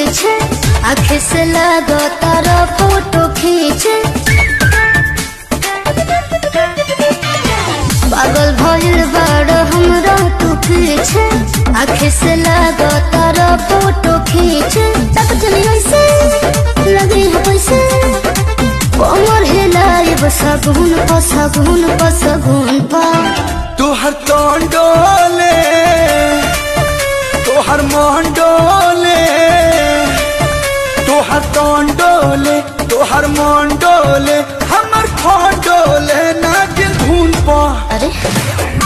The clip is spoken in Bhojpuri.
पीछे आँखें से लगो तारा फोटो खींचे पागल भइल बाड़ हमरा तू पीछे आँखें से लगो तारा फोटो खींचे तक चली ऐसे लगे है पैसे कमर हिलाई सगुन प सगुन प सगुन पा तोहर तोन डोले तोहर मोहन डोले तोहर तोन डोले तोहर मोहन डोले हमर फोन डोले ना के धुन पा अरे